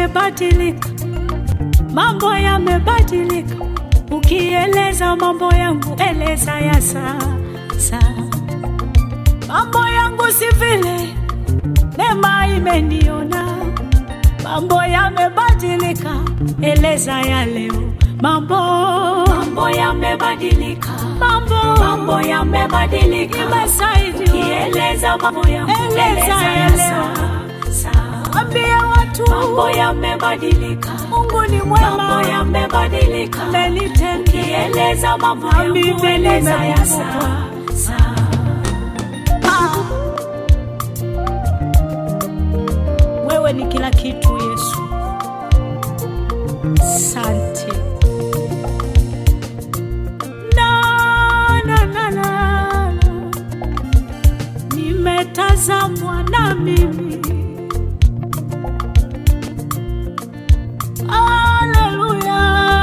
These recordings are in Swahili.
yamebadilika, mambo yamebadilika. Ukieleza mambo yangu, eleza ya sasa. Mambo yangu si vile neema imeniona, mambo yamebadilika, eleza ya leo. Mambo Mambo yamebadilika, mambo mambo yamebadilika. imesaidia, Kieleza mambo yangu, Eleza eleza ya ya leo. sasa. ambia watu Mambo yamebadilika, Mungu ni mambo mwema, yamebadilika. amenitendea Kieleza mambo Na yangu, mimi eleza ya nimekumbukwa. sasa. Ah. Wewe ni kila kitu Yesu, sante na, na, na, na. Nimetazamwa na mimi Haleluya,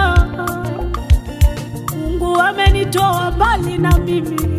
Mungu amenitoa mbali na mimi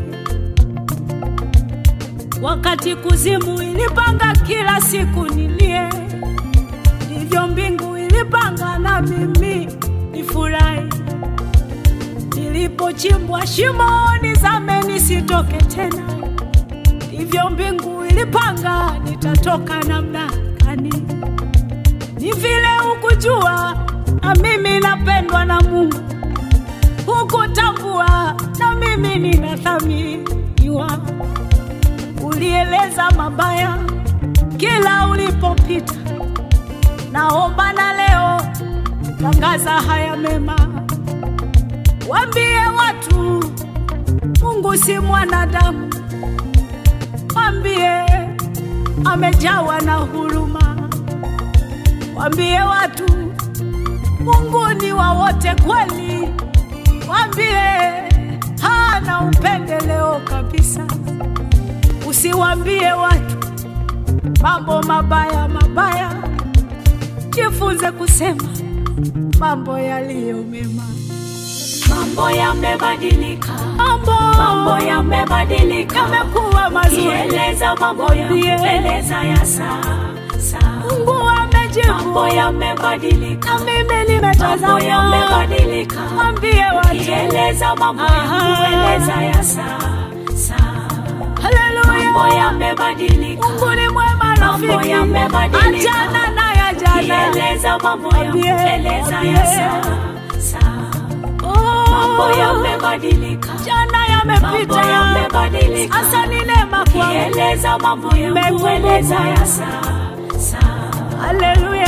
wakati kuzimu ilipanga kila siku nilie, ndivyo mbingu ilipanga na mimi nifurahi. Nilipochimbwa shimoni zame nisitoke tena, ndivyo mbingu ilipanga nitatoka namna gani. Ni vile hukujua na mimi napendwa na Mungu, hukutambua na mimi ninathaminiwa ulieleza mabaya kila ulipopita. Naomba na leo tangaza haya mema, wambie watu Mungu si mwanadamu, wambie amejawa na huruma, wambie watu Mungu ni wa wote kweli, wambie hana upendeleo kabisa. Usiwambie watu mambo mabaya mabaya, jifunze kusema mambo yaliyo mema. Mambo yamebadilika, Mambo mambo yamebadilika. yamekuwa mazuri, Kieleza mambo yangu, Mwambie. eleza ya sasa. Mungu Mambo amejibu, yamebadilika, na mimi mambo nimetazama. yamebadilika. Mwambie watu, Kieleza mambo yangu, Aha. eleza ya sasa. Mambo haleluya, yamebadilika, Mungu ni mwema Mambo rafiki, yamebadilika. achana na ya jana. kieleza mambo yangu, Mwambie, eleza mwambie. ya sasa. Mambo Oh, yamebadilika, jana mambo yamepita, yamebadilika. asa ni neema kwangu. Kieleza mambo yangu, Nimekumbuka. eleza ya sasa. Haleluya.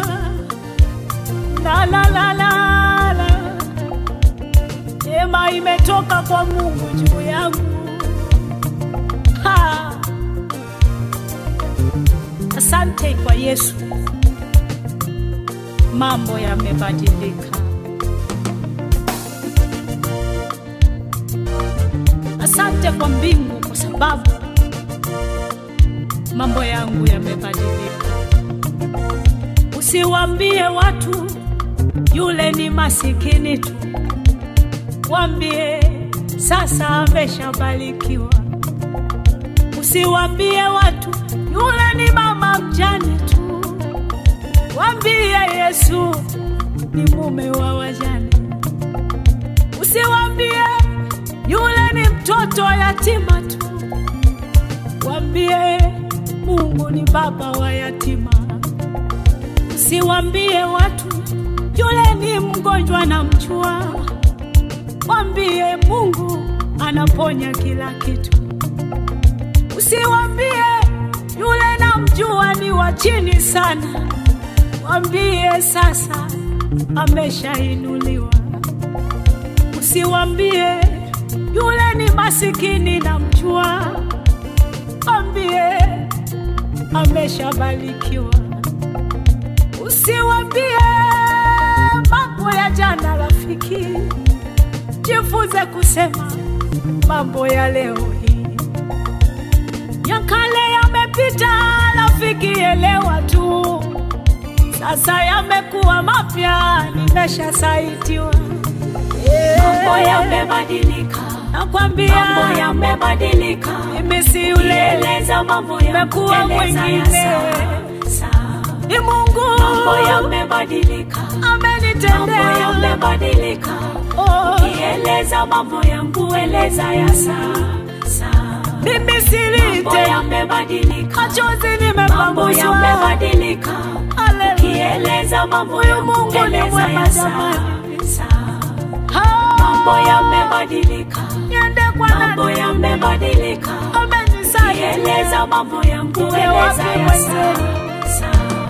La la la la la. Neema imetoka kwa Mungu juu yangu. Ha. Asante kwa Yesu. Mambo yamebadilika. Asante kwa mbingu kwa sababu mambo yangu yamebadilika. Usiwambie watu yule ni masikini tu, wambie sasa ameshabarikiwa. Usiwambie watu yule ni mama mjane tu, wambie Yesu ni mume wa wajane. Usiwambie yule ni mtoto yatima tu, wambie Mungu ni baba wa yatima. Usiwambie watu yule ni mgonjwa na mjua, wambie Mungu anaponya kila kitu. Usiwambie yule na mjua ni wa chini sana, wambie sasa ameshainuliwa. Usiwambie yule ni masikini na mjua, wambie ameshabarikiwa. Usiwambie mambo ya jana, rafiki, jifunze kusema mambo ya leo hii. Ya kale yamepita, rafiki, elewa tu, sasa yamekuwa mapya, nimeshasaitiwa. Mambo yamebadilika, Nakwambia mambo yamebadilika. mimi si yule, Eleza mambo yangu, Nimekuwa eleza ya mwingine. sasa. ni Mungu mambo yamebadilika, mambo amenitendea. yamebadilika. Oh, Kieleza mambo yangu, eleza ya sasa. mimi Mambo silite yamebadilika, machozi mambo nimepanguswa. yamebadilika. Haleluya. Kieleza mambo Huyu yangu, Mungu ni eleza mwema ya jamani. sasa. Ah, Mambo yamebadilika, niende kwa mambo nani? yamebadilika. Amenisaidia. Kieleza mambo yangu, Niwe eleza wapi ya mwenzewe? sasa.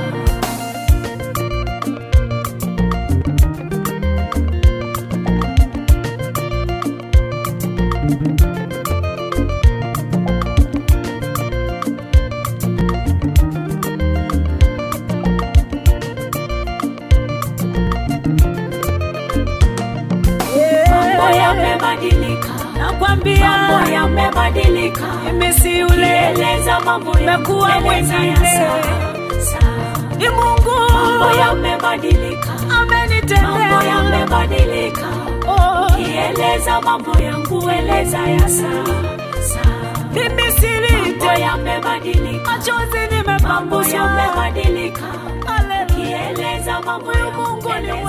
Mambo yamebadilika, Nakwambia mambo yamebadilika. mimi si yule, Kieleza mambo yangu, Nimekuwa eleza ya mwingine. sasa. ni Mungu Mambo yamebadilika, mambo amenitendea. yamebadilika. Oh, Kieleza mambo yangu, eleza ya sasa. mimi Mambo silite yamebadilika, machozi mambo nimepanguswa. yamebadilika. Haleluya. Kieleza mambo yangu, Mungu ni eleza